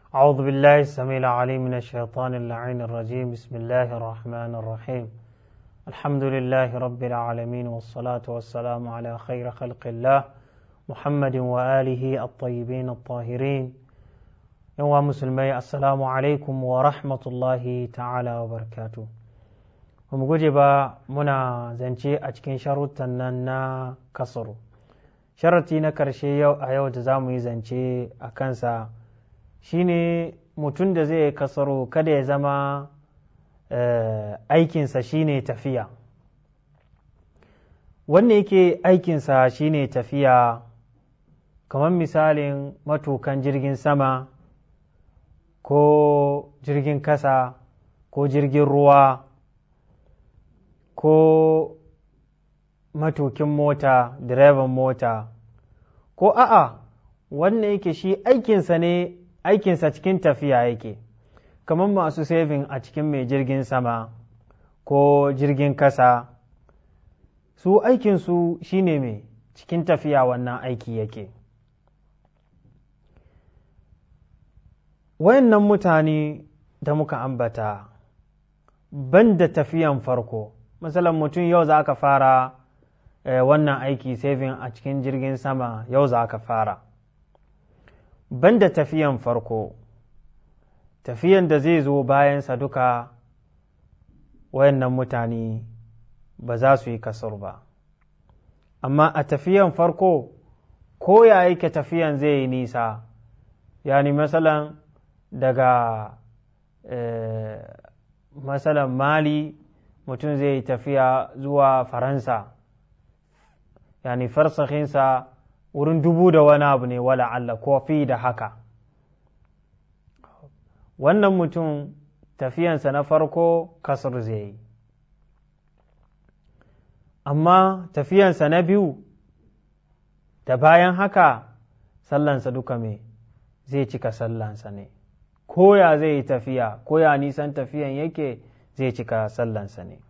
أعوذ بالله السميع العليم من الشيطان اللعين الرجيم بسم الله الرحمن الرحيم الحمد لله رب العالمين والصلاة والسلام على خير خلق الله محمد وآله الطيبين الطاهرين يوم مسلمي السلام عليكم ورحمة الله تعالى وبركاته mu guje ba muna zance a cikin sharutan nan na kasaru sharati na karshe yau a yau da za mu yi zance a kansa shine mutum da zai kasaro kada ya zama aikinsa shine tafiya wanne yake aikinsa shine tafiya kamar misalin matukan jirgin sama ko jirgin kasa ko jirgin ruwa ko matukin mota direban mota ko a'a wannan yake shi aikinsa ne aikinsa cikin tafiya yake kamar masu saving a cikin mai jirgin sama ko jirgin kasa su aikinsu shine mai cikin tafiya wannan aiki yake wayannan mutane da muka ambata ban da tafiyan farko misalin mutum yau za ka fara wannan aiki saving a cikin jirgin sama yau za ka fara banda tafiyan farko tafiyan da zai zo bayansa duka wayannan mutane ba za su yi kasar ba amma a tafiyan farko ko ya yake tafiyan zai yi nisa yani masalan daga masalan mali mutum zai yi tafiya zuwa faransa yani farsahinsa wurin dubu da wani abu ne wala Allah ko fi da haka wannan mutum tafiyansa na farko kasar zai yi amma tafiyansa na biyu da bayan haka sallansa duka me zai cika sallansa ne koya zai yi tafiya koya nisan tafiyan yake zai cika sallansa ne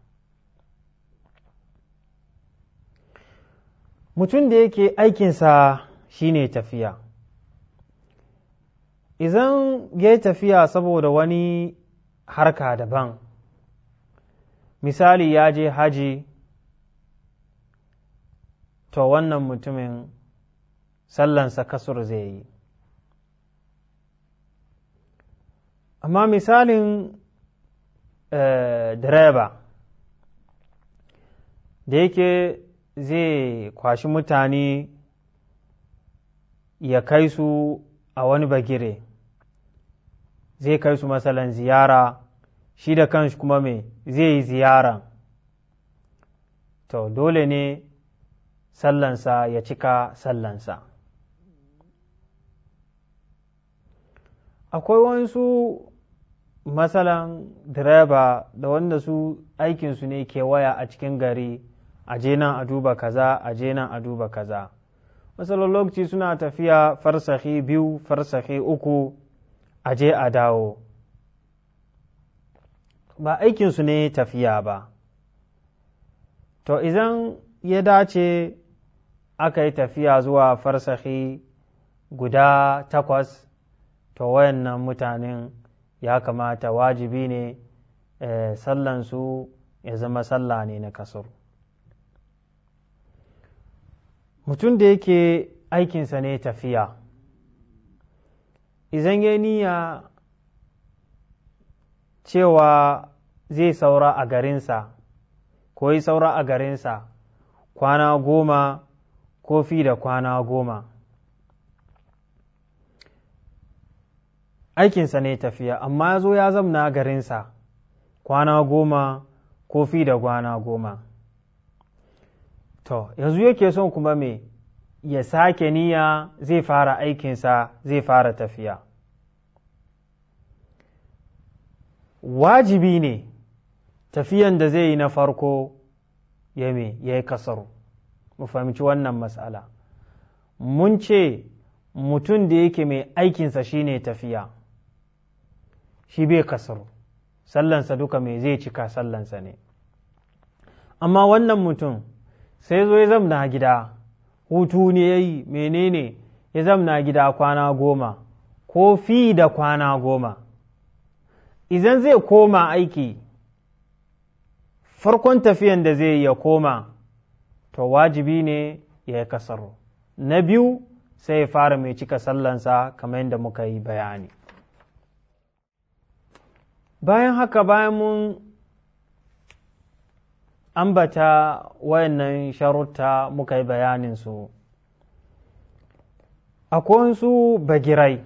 mutum da yake aikinsa shine tafiya idan ya yi tafiya saboda wani harka daban misali ya je haji to wannan mutumin sallansa kasur zai yi amma misalin direba da yake zai kwashi mutane ya kai su a wani bagire zai kai su matsalan ziyara shi da kanshi kuma me zai yi ziyara to dole ne sallansa ya cika sallansa akwai wasu matsalan direba da wanda su aikinsu ne kewaya a cikin gari a je nan a duba kaza a je nan a duba kaza matsalar lokaci suna tafiya farsahi biyu farsahi uku a je a dawo ba aikinsu ne tafiya ba to idan ya dace aka yi tafiya zuwa farsahi guda takwas to wayannan mutanen ya kamata wajibi ne sallansu ya zama sallah ne na kasar mutum da yake aikinsa ne tafiya idan ya niyya cewa zai saura a garinsa ko yi saura a garinsa kwana goma ko fi da kwana goma aikinsa ne tafiya amma ya zo ya zamna garinsa kwana goma ko fi da kwana goma to yanzu yake son kuma me ya sake niyya zai fara aikinsa zai fara tafiya wajibi ne tafiyan da zai yi na farko ya me ya yi kasaru mu fahimci wannan matsala mun ce mutum da yake mai aikinsa shine tafiya shi bai kasaru sallansa duka mai zai cika sallansa ne amma wannan mutum sai zo ya zamna gida hutu ne ya yi menene ya zamna gida kwana goma ko fi da kwana goma idan zai koma aiki farkon tafiyan da zai ya koma to wajibi ne ya yi kasaro na biyu sai ya fara mai cika sallansa kamar yadda muka yi bayani bayan haka bayan mun ambata wayannan sharuta muka yi bayaninsu akwai wasu bagirai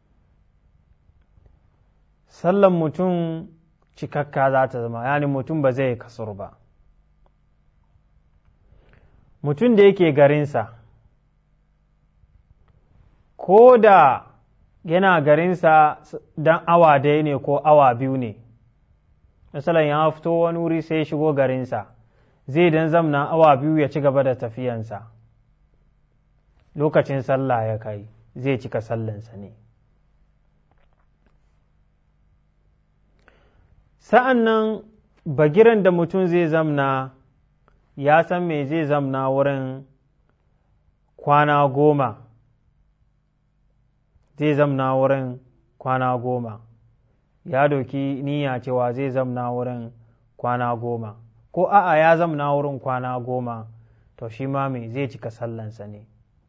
sallan mutum cikakka za ta zama yani mutum ba zai kasur ba mutum da yake garinsa ko da yana garinsa don awa daya ne ko awa biyu ne misalan ya fito wani wuri sai shigo garinsa zai dan zamna awa biyu ya ci gaba da tafiyansa lokacin sallah ya kai zai cika sallansa ne sa'an nan bagiran da mutum zai zamna ya san me zai zamna wurin kwana goma zai zamna wurin kwana goma ya doki niyya cewa zai zamna wurin kwana goma ko a'a ya zamna wurin kwana goma to shi ma me zai cika sallansa ne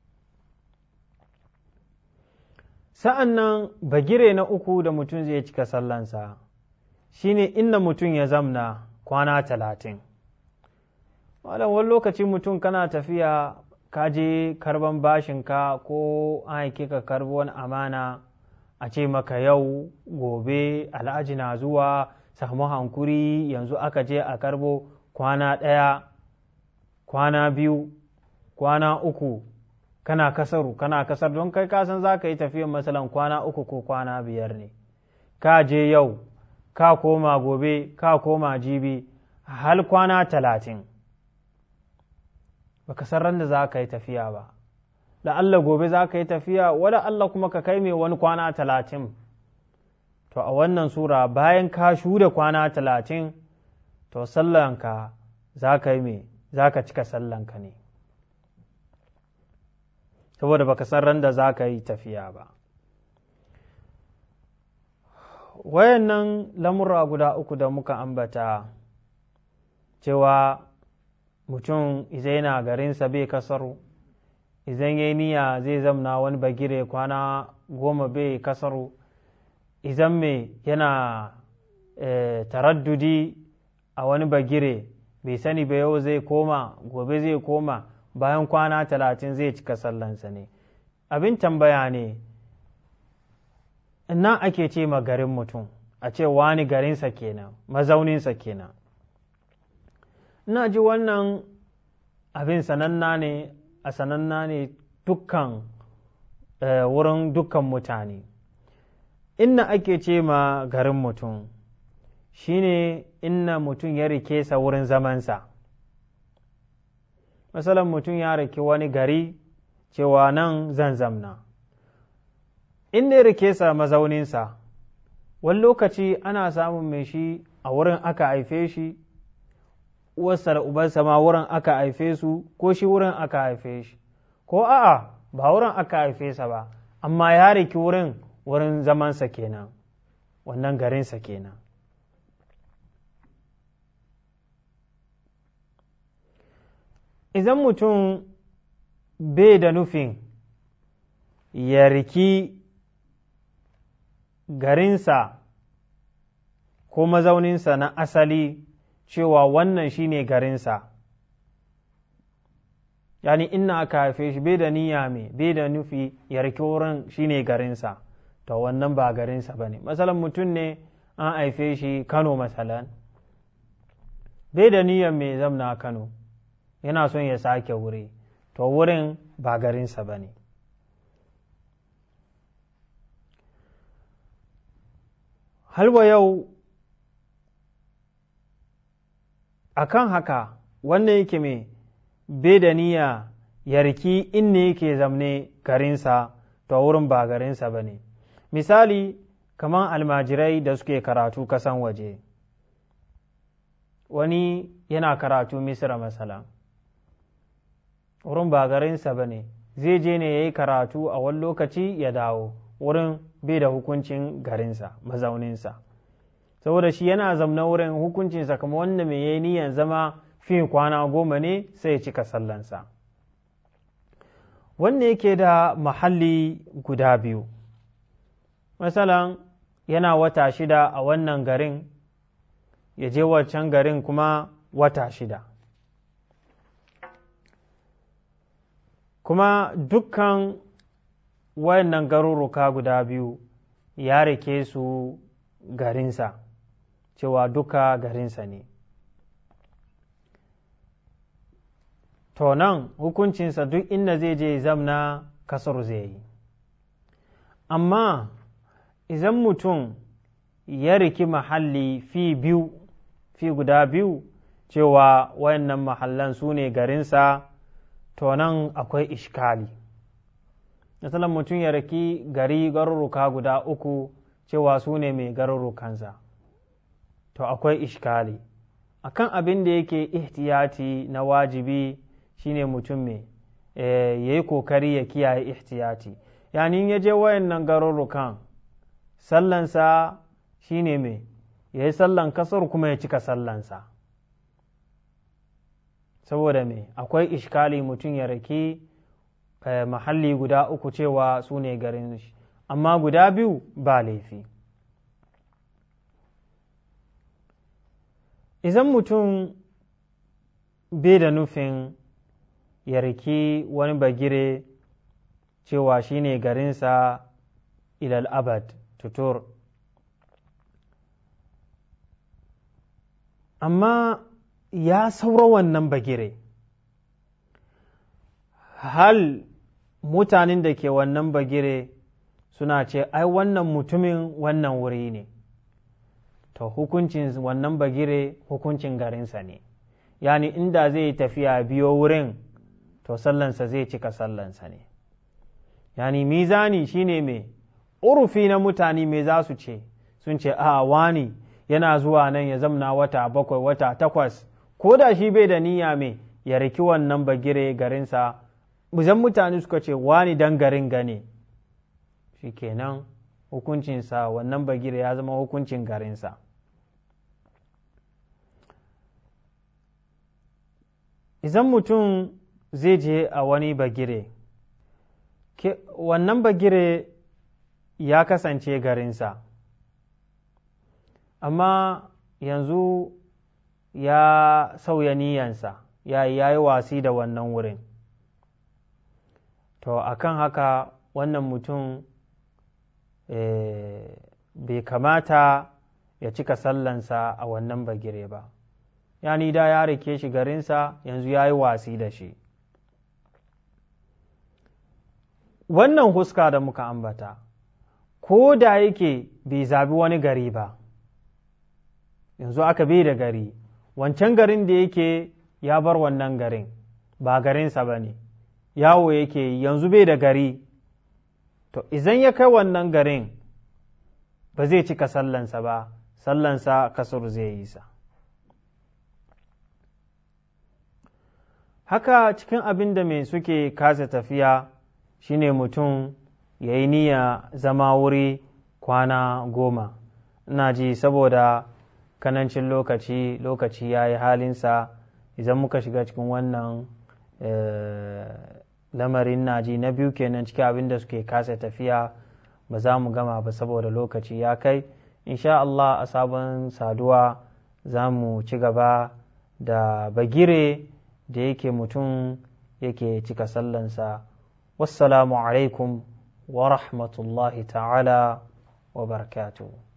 sa'an nan bagire na uku da mutum zai cika sallansa shine inda mutum ya zamna kwana talatin malam wani lokaci mutum kana tafiya ka je karban bashinka ko an haike ka karbi wani amana a ce maka yau gobe alhaji na zuwa samu hankuri yanzu aka je a karbo kwana ɗaya kwana biyu kwana uku kana kasaru kana kasar don kai kasan za ka yi tafiyan masalan kwana uku ko kwana biyar ne ka je yau ka koma gobe ka koma jibi hal kwana talatin baka san ran da za ka yi tafiya ba da Allah gobe za ka yi tafiya wada Allah kuma ka kai mai wani kwana talatin to a wannan sura bayan ka shuda kwana talatin to sallanka za ka yi mai za ka cika sallanka ne saboda baka san ran da za ka yi tafiya ba wayannan lamura guda uku da muka ambata cewa mutum izai yana garinsa bai kasaru idan ya niyya zai zamna wani bagire kwana goma bai kasaru idan mai yana taraddudi a wani bagire bai sani ba yau zai koma gobe zai koma bayan kwana talatin zai cika sallansa ne abin tambaya ne nan ake ce ma garin mutum a ce wani garinsa kenan mazauninsa kenan ina ji wannan abin sananna ne a sananna ne dukkan wurin dukkan mutane inna ake ce ma garin mutum shine inna mutum ya rike sa wurin zamansa masalan mutum ya rike wani gari cewa nan zan zamna inda ya rike sa mazauninsa wani lokaci ana samun mai shi a wurin aka haife shi uwarsa da ubansa ma wurin aka haife su ko shi wurin aka haife shi ko a'a ba wurin aka haife sa ba amma ya riki wurin wurin zamansa kenan wannan garinsa kenan idan mutum bai da nufin ya riki garinsa ko mazauninsa na asali cewa wannan shine garinsa yani inna aka haife shi bai da niyya mai bai da nufi ya riki wurin shine garinsa to wannan ba garinsa ba ne masalan mutum ne an haife shi kano masalan bai da niyyar mai zamna kano yana son ya sake wuri to wurin ba garinsa ba ne halwa yau akan haka wannan yake mai bai da niyya ya riki inda yake zamne garinsa to wurin ba garinsa ba ne misali kamar almajirai da suke karatu kasan waje wani yana karatu misira masala wurin ba garinsa ba ne zai je ne ya yi karatu a wani lokaci ya dawo wurin bai da hukuncin garinsa mazauninsa saboda shi yana zamna wurin hukuncinsa kamar wanda mai yayi niyan zama fi kwana goma ne sai ya cika sallansa wanda yake da mahalli guda biyu masalan yana wata shida a wannan garin ya je wancan garin kuma wata shida kuma dukkan wayannan garuruka guda biyu ya rike su garinsa cewa duka garinsa ne to nan hukuncinsa duk inda zai je zamna kasar zai yi amma idan mutum ya riki mahalli fi biyu fi guda biyu cewa wayannan mahallan su ne garinsa to nan akwai ishkali misalan mutum ya riki gari garuruka guda uku cewa su ne mai garurukansa to akwai ishkali akan abin da yake ihtiyati na wajibi shine mutum mai ya yi kokari ya kiyaye ihtiyati yani ya je wayannan garurukan sallansa shine mai ya yi sallan kasar kuma ya cika sallansa saboda me akwai ishkali mutum ya raki mahalli guda uku cewa su ne garin shi amma guda biyu ba laifi idan mutum bai da nufin ya riki wani bagire cewa shi ne garinsa ilal abad tutur amma ya saura wannan bagire hal mutanen da ke wannan bagire suna ce ai wannan mutumin wannan wuri ne to hukuncin wannan bagire hukuncin garinsa ne yani inda zai yi tafiya biyo wurin to sallansa zai cika sallansa ne yani mizani shine mai urufi na mutane me za su ce sun ce a wani yana zuwa nan ya zamna wata bakwai wata takwas ko da shi bai da niyya mai ya riki wannan bagire garinsa zan mutane suka ce wani dan garin gane shi kenan hukuncinsa wannan bagire ya zama hukuncin garinsa idan mutum zai je a wani bagire wannan bagire ya kasance garinsa amma yanzu ya sauya niyansa ya yi wasi da wannan wurin to akan haka wannan mutum bai kamata ya cika sallansa a wannan bagire ba yani da ya rike shi garinsa yanzu ya yi wasi da shi wannan huska da muka ambata ko da yake bai zabi wani gari ba yanzu aka bai da gari wancan garin da yake ya bar wannan garin ba garinsa ba ne yawo yake yanzu bai da gari to izan ya kai wannan garin ba zai cika sallansa ba sallansa kasur zai yi sa haka cikin abin da mai suke kasa tafiya shine mutum ya yi niyya zama wuri kwana goma ina ji saboda kanancin lokaci lokaci ya yi halinsa idan muka shiga cikin wannan lamarin naji na biyu kenan cikin abin da suke kasa tafiya ba za mu gama ba saboda lokaci ya kai insha Allah a sabon saduwa za mu ci gaba da bagire da yake mutum yake cika sallansa wassalamu alaikum wa rahmatullahi ta'ala wa barakatuhu